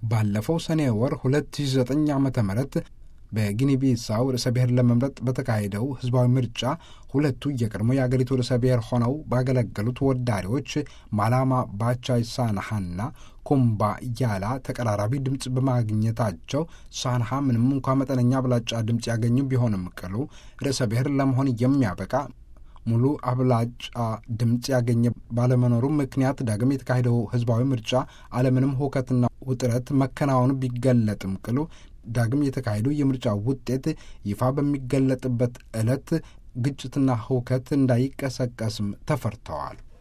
ባለፈው ሰኔ ወር 2009 ዓ ም በጊኒ ቢሳው ርዕሰ ብሔር ለመምረጥ በተካሄደው ህዝባዊ ምርጫ ሁለቱ የቀድሞ የአገሪቱ ርዕሰ ብሔር ሆነው ባገለገሉት ወዳሪዎች ማላማ ባቻይ ሳንሃና ኩምባ ያላ ተቀራራቢ ድምፅ በማግኘታቸው ሳንሃ ምንም እንኳ መጠነኛ አብላጫ ድምፅ ያገኙ ቢሆንም ቅሉ ርዕሰ ብሔር ለመሆን የሚያበቃ ሙሉ አብላጫ ድምፅ ያገኘ ባለመኖሩ ምክንያት ዳግም የተካሄደው ህዝባዊ ምርጫ አለምንም ሁከትና ውጥረት መከናወኑ ቢገለጥም ቅሉ ዳግም የተካሄደው የምርጫ ውጤት ይፋ በሚገለጥበት ዕለት ግጭትና ሁከት እንዳይቀሰቀስም ተፈርተዋል።